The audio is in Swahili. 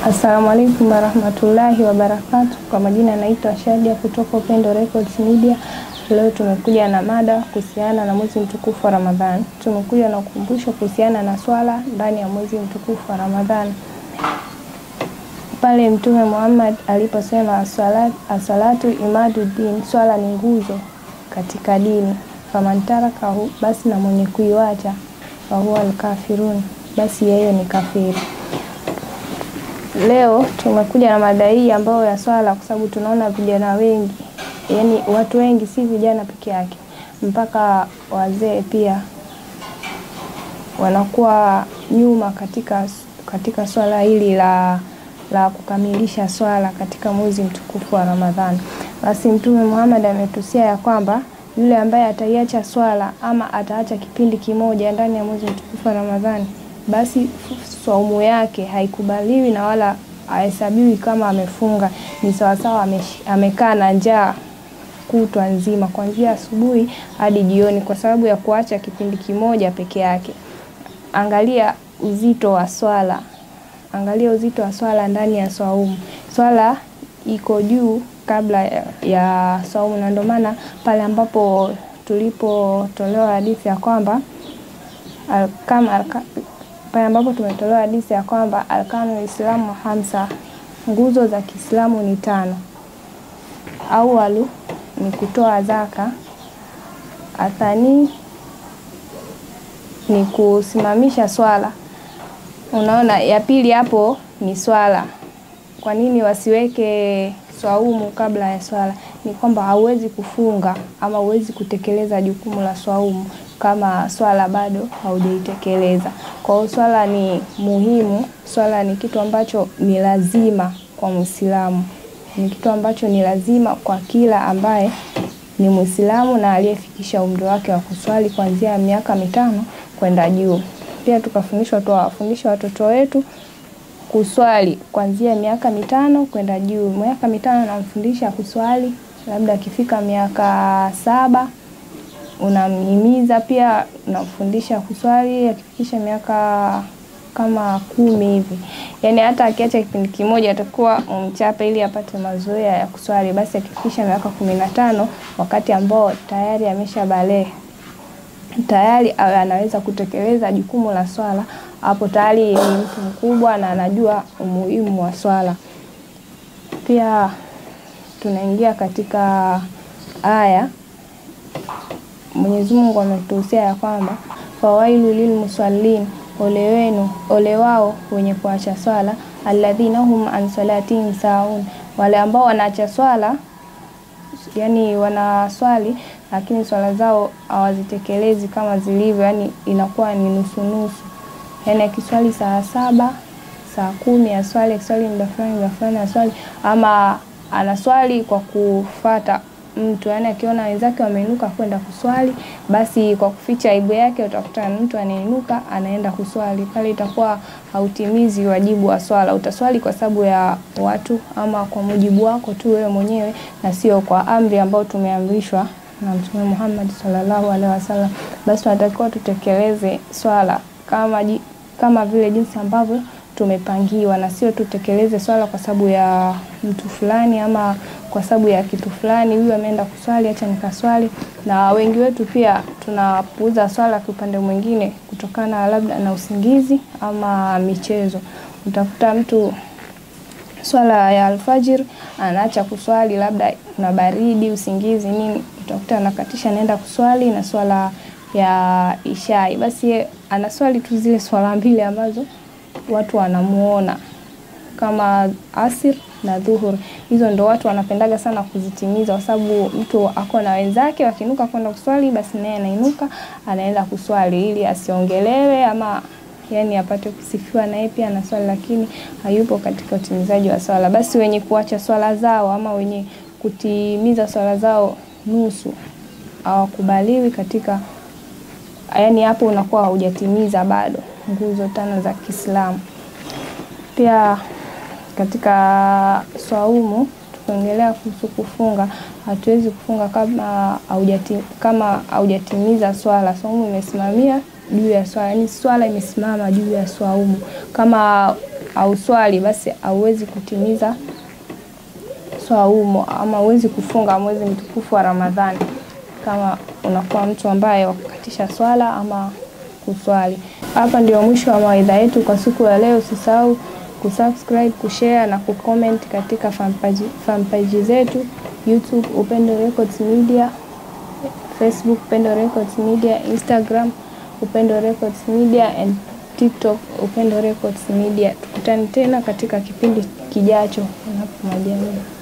Assalamu alaikum warahmatullahi wabarakatu. Kwa majina naitwa Shadia kutoka Upendo Records Media. Leo tumekuja na mada kuhusiana na mwezi mtukufu wa Ramadhani. Tumekuja na ukumbusho kuhusiana na swala ndani ya mwezi mtukufu wa Ramadhani, pale Mtume Muhammad aliposema aswala- aswalatu imaduddin, swala ni nguzo katika dini. Famantarakahu, basi na mwenye kuiwacha, fahuwa alkafirun, basi yeye ni kafiri. Leo tumekuja na mada hii ambayo ya swala, kwa sababu tunaona vijana wengi, yani watu wengi, si vijana peke yake, mpaka wazee pia wanakuwa nyuma katika, katika swala hili la, la kukamilisha swala katika mwezi mtukufu wa Ramadhani. Basi Mtume Muhammad ametusia ya kwamba yule ambaye ataiacha swala ama ataacha kipindi kimoja ndani ya mwezi mtukufu wa Ramadhani, basi saumu yake haikubaliwi na wala hahesabiwi kama amefunga. Ni sawasawa amesh- amekaa na njaa kutwa nzima kuanzia asubuhi hadi jioni, kwa sababu ya kuacha kipindi kimoja peke yake. Angalia uzito wa swala, angalia uzito wa swala ndani ya swaumu. Swala iko juu kabla ya, ya swaumu, na ndio maana pale ambapo tulipotolewa hadithi ya kwamba al- kama alka- pale ambapo tumetolewa hadithi ya kwamba arkanu Islamu hamsa, nguzo za Kiislamu ni tano. Awalu ni kutoa zaka, athani ni kusimamisha swala. Unaona, ya pili hapo ni swala. Kwa nini wasiweke swaumu kabla ya swala? Ni kwamba hauwezi kufunga ama huwezi kutekeleza jukumu la swaumu kama swala bado haujaitekeleza. Kwa hiyo swala ni muhimu, swala ni kitu ambacho ni lazima kwa Muislamu, ni kitu ambacho ni lazima kwa kila ambaye ni Muislamu na aliyefikisha umri wake wa kuswali kuanzia miaka mitano kwenda juu. Pia tukafundishwa tuwafundisha watoto wetu kuswali kuanzia miaka mitano kwenda juu. Miaka mitano namfundisha kuswali, labda akifika miaka saba unamhimiza pia, unamfundisha kuswali akifikisha miaka kama kumi hivi. Yaani hata akiacha kipindi kimoja atakuwa umchape ili apate mazoea ya kuswali. Basi akifikisha miaka kumi na tano wakati ambao tayari amesha balehe tayari awe anaweza kutekeleza jukumu la swala, hapo tayari ni mtu mkubwa na anajua umuhimu wa swala. Pia tunaingia katika aya Mwenyezi Mungu ametuhusia ya kwamba fawailu lilmusallin, ole wenu, ole wao wenye kuacha swala, alladhina hum an salatihim saun, wale ambao wanaacha swala yani wanaswali lakini swala zao hawazitekelezi kama zilivyo, yani inakuwa ni nusu nusu. Yani akiswali saa saba saa kumi aswali, akiswali muda fulani muda fulani aswali, ama anaswali kwa kufata mtu, yani akiona wenzake wameinuka kwenda kuswali, basi kwa kuficha aibu yake utakuta mtu anainuka anaenda kuswali. Pale itakuwa hautimizi wajibu wa swala. Utaswali kwa sababu ya watu ama kwa mujibu wako tu wewe mwenyewe, na sio kwa amri ambayo tumeamrishwa na Mtume Muhammad sallallahu alaihi wasallam. Basi tunatakiwa tutekeleze swala kama, ji- kama vile jinsi ambavyo tumepangiwa na sio tutekeleze swala kwa sababu ya mtu fulani ama kwa sababu ya kitu fulani, huyu ameenda kuswali, acha nikaswali. Na wengi wetu pia tunapuuza swala kwa upande mwingine, kutokana labda na usingizi ama michezo. Utakuta mtu swala ya alfajir anaacha kuswali, labda kuna baridi, usingizi, nini, utakuta anakatisha anaenda kuswali na swala ya ishai, basi ye anaswali tu zile swala mbili ambazo watu wanamuona kama asir na dhuhur. Hizo ndo watu wanapendaga sana kuzitimiza, kwa sababu mtu ako na wenzake wakiinuka kwenda kuswali, basi naye anainuka anaenda kuswali ili asiongelewe ama yani apate kusifiwa naye pia na swali, lakini hayupo katika utimizaji wa swala. Basi wenye kuacha swala zao ama wenye kutimiza swala zao nusu hawakubaliwi katika, yani hapo unakuwa haujatimiza bado nguzo tano za Kiislamu. Pia katika swaumu tukiongelea kuhusu kufunga, hatuwezi kufunga kama haujati, kama haujatimiza swala. Swaumu imesimamia juu ya swala, yani swala imesimama juu ya swaumu. Kama au swali, basi hauwezi kutimiza swaumu ama huwezi kufunga mwezi mtukufu wa Ramadhani kama unakuwa mtu ambaye wakukatisha swala ama kuswali. Hapa ndio mwisho wa mawaidha yetu kwa siku ya leo. Usisahau kusubscribe, kushare na kucomment katika fanpage, fanpage zetu YouTube Upendo Records Media, Facebook Upendo Records Media, Instagram Upendo Records Media and TikTok Upendo Records Media. Tukutane tena katika kipindi kijacho, panapo majaliwa.